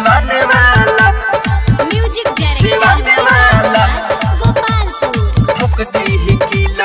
सिवाने वाला म्यूजिक सिवाने वाला गोपालपुर ठोक दी गीला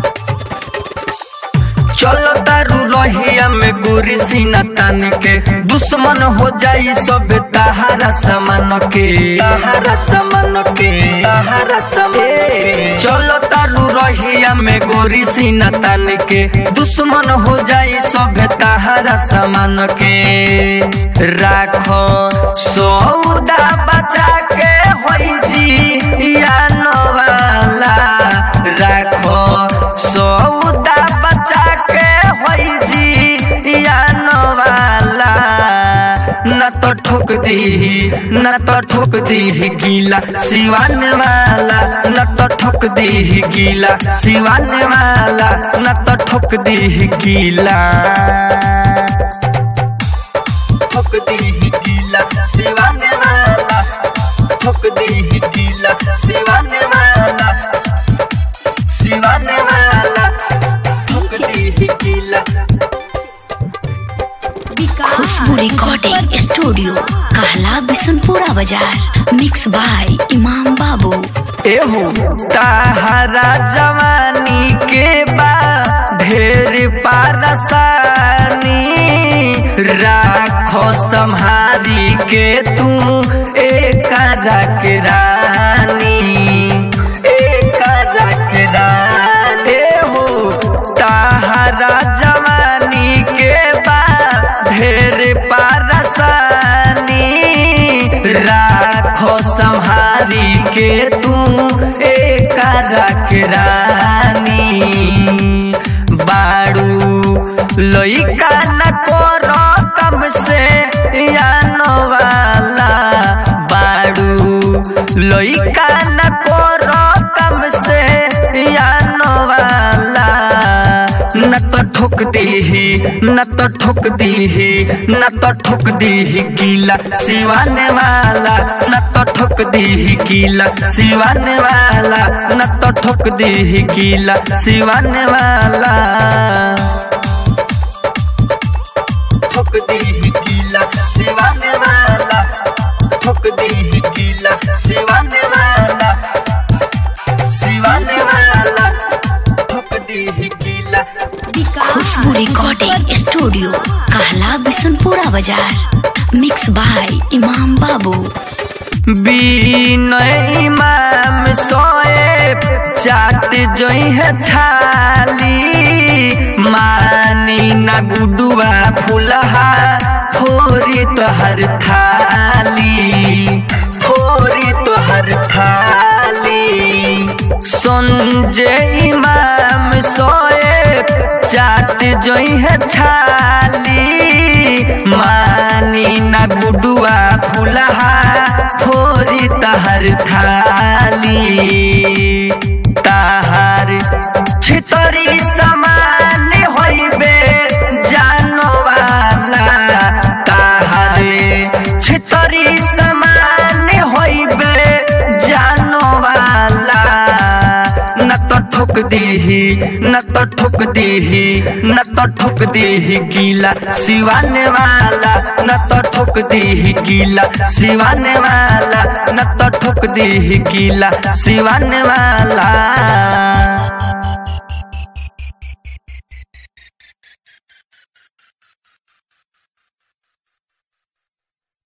चलो दारू रहिया में गोरी सीना तान के दुश्मन हो जाई सब तहारा समान के तहारा समान के तहारा समान चलो दारू रहिया में गोरी सीना तान के दुश्मन हो जाई सब तहारा समान के राखो सौदा बचा के होई जी या नवाला राखो सौदा बचा के होई जी या नवाला न तो ठोक दी न तो ठोक दी गीला सिवान वाला न तो ठोक दी गीला सिवान वाला न तो ठोक दी गीला ठोक दी गीला सिवान वाला ठोक दी गीला सिवान वाला सिवान वाला ठोक दी गीला खुशबू रिकॉर्डिंग स्टूडियो कहला बिशनपुरा बाजार मिक्स बाय इमाम बाबू एहो ताहरा जवानी के बा ढेर पारसानी राखो संहारी के तू एक के रानी एक के रानी एहो ताहरा जवानी के बा ढेर पारसानी राखो संहारी के तू एक रानी बाड़ू लइका न करो कम से यानो वाला बाड़ू लइका न करो कम से यानो वाला न तो ठोक दी न तो ठोक दी न तो ठोक दी गीला सिवाने वाला न तो ठोक दी गीला सिवाने वाला न तो ठोक दी गीला सिवाने वाला ठोक दी गीला सिवाने वाला ठोक दी गीला सिवाने वाला सिवाने वाला ठोक दी गीला खुशबू रिकॉर्डिंग स्टूडियो कहला बिशनपुरा बाजार मिक्स बाय इमाम बाबू बीनय इमाम सोए चाट जोई है छाली मानी ना गुडुआ फुलहा फोरी तोहर थाली फोरी तोहर थाली संजय इमाम सोए चाट जोई है छाली मानी ना गुडुआ फुलहा फोरी तहर थाली तहार छितरी समान होइबे जानो वाला तहार छितरी समान होइबे जानो वाला न तो ठोक दी न तो ठोक दी न तो ठोक दी गीला सिवाने वाला न तो ठोक दी गीला सिवाने वाला न तो ठोक दी गीला सिवाने वाला